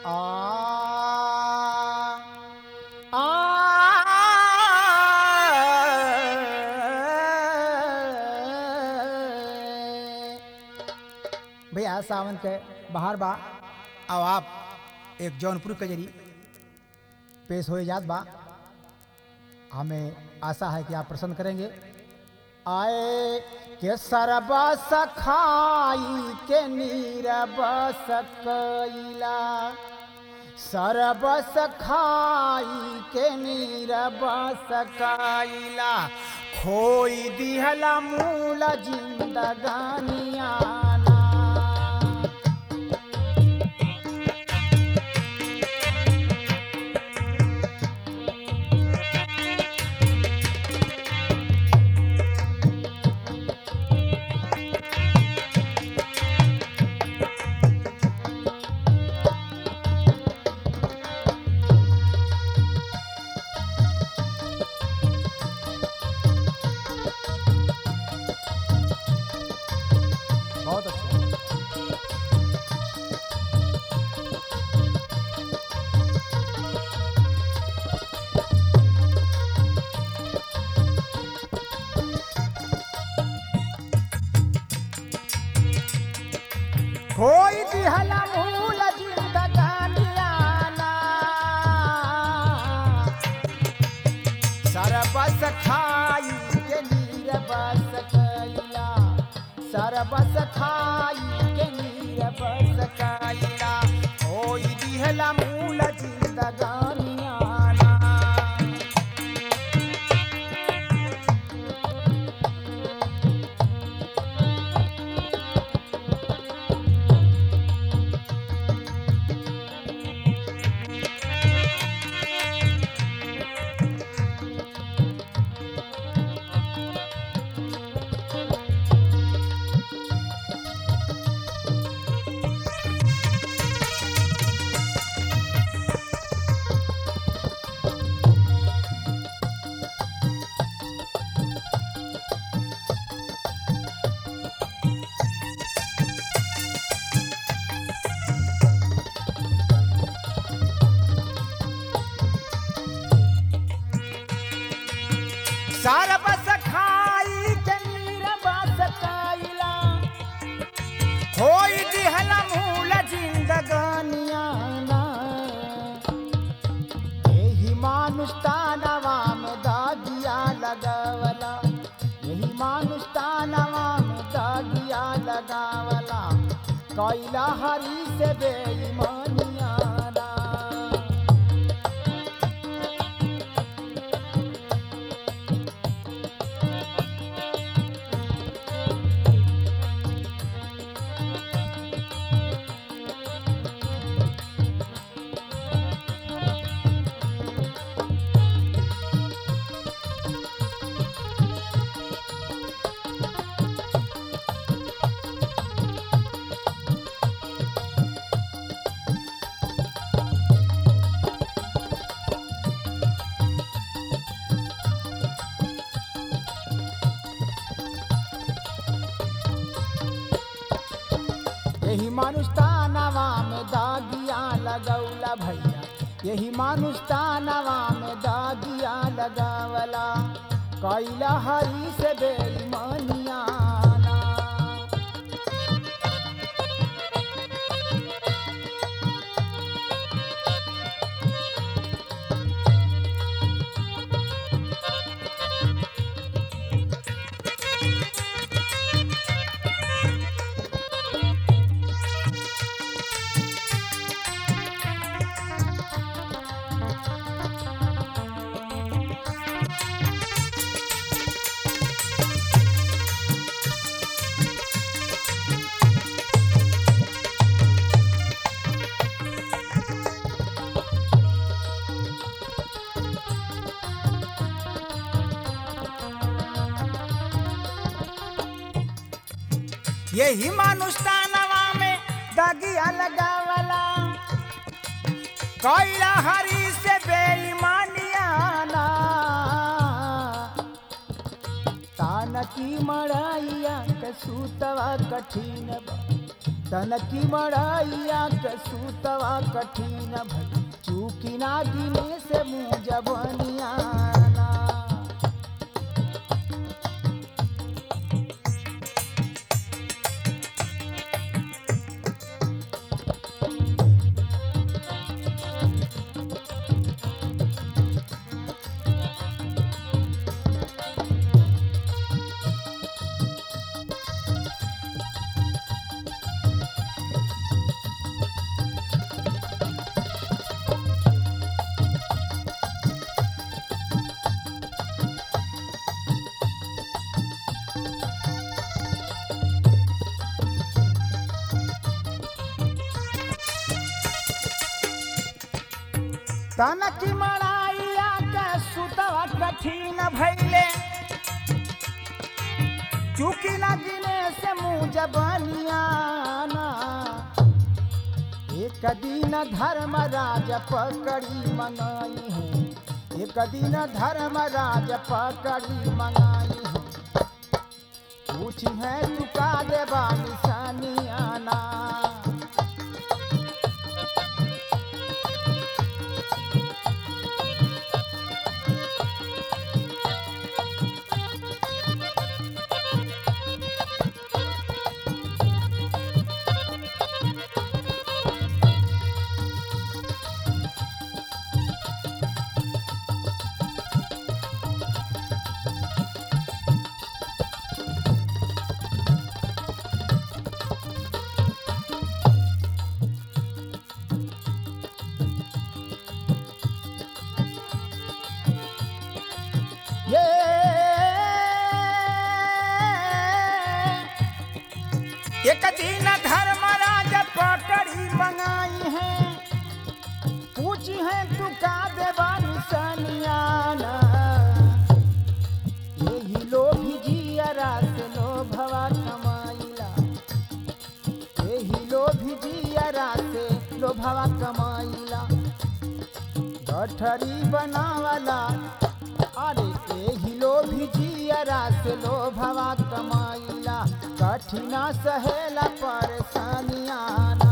आ आ भैया सावन के बाहर बा अब आप एक जौनपुर के जरी पेश हो जात बा हमें आशा है कि आप प्रसन्न करेंगे आए के सरबस खाई के नीरबस कैला सरबस खाई के नीरबस कैला खोई दिहला मूल जिंदगानियाना बहुत अच्छा कोई दिहला मूल जिंदगानियाना सरबस खाई के नीरबस कैला सरबस खाई के नीरबस कैला कोई दिहला मूल जिंदगानियाना सरबस खाई के नीरबस कैला होई दिहला मूल जिंदगानियाना एही मानुष तानवा में दागिया लगावला यही मानुष तानवा में दागिया लगावला कैला हरी से बेईमानियाना यही मानुष तानवा में दागिया लगौला भैया यही मानुष तानवा में दागिया लगावला कैला हरी से बेईमानियाना यही मानुष तानवा में दगिया लगावला कैला हरी से बेईमानियाना तान की मड़ाइया के सूतवा कठिन बा तनकी मड़ैया के सुतवा कठिन भई चूकी ना गिने से मुँह जबनियाना तनकी मड़ाइया के सुतवा कठिन भैले चूकी ना गिने से मुँह जबनियाना एक दिन धर्मराज पकड़ी मंगाई है एक दिन धर्मराज पकड़ी मंगाई है पूछी है तू का देवा निशानियाना ये एक दिन धर्मराज पकड़ी मंगाई है पूछी है तू का देवा निशानियाना यही लोभी जियरा से लोभवा कमाइला यही लोभी जियरा से लोभवा कमाइला गठरी बनावला अरे एही लोभी जियरा से लोभवा कमाइला कठिना सहेला परेशानियाना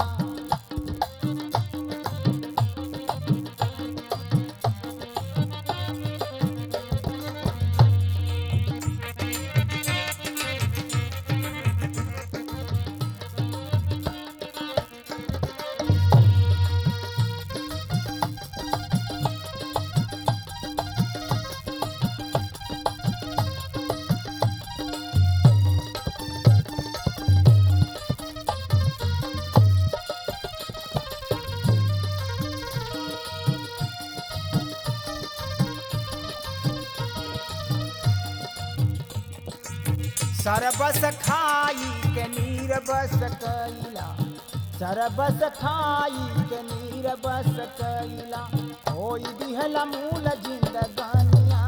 सरबस खाई के नीर बस कैला सरबस खाई के नीर बस कैला होई दिहला मूल जिंदगानियाना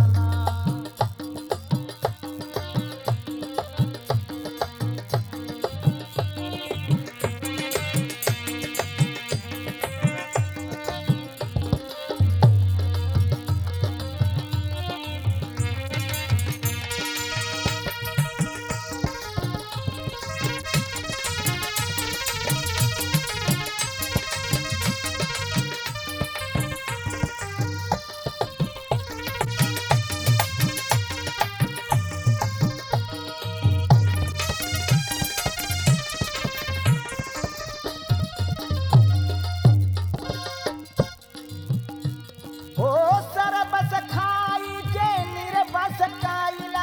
ओ सरबस खाई के निर्बस कैला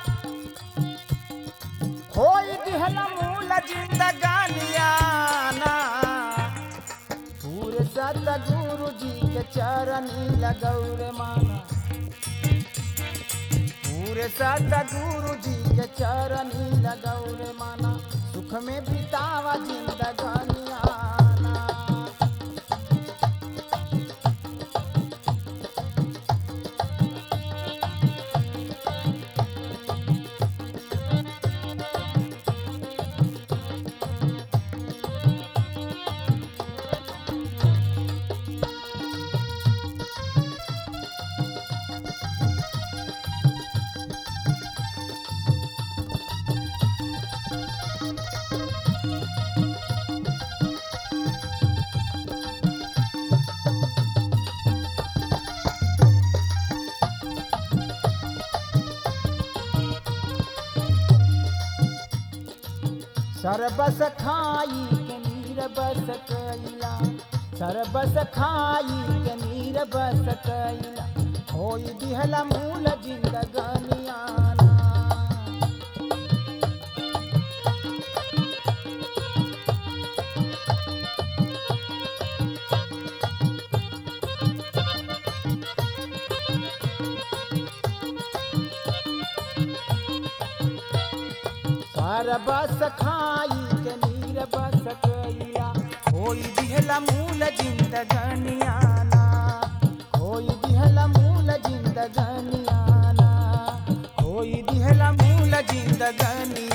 होई दिहला मूल जिंदगानियाना पूरे सतगुरु जी के चरनी लगौरे माना पूरे सतगुरु जी के चरनी लगौरे माना सुख में बितावा जिंदगानियाना सरबस खाई के नीर बस कैला सरबस खाई के नीर बस कैला होई दिहला मूल जिंदगनियाना सरबस खाई के नीर बस कैला होई दिहला मूल जिंदगनियाना होई दिहला मूल जिंदगनियाना होई दिहला मूल जिंदगनियाना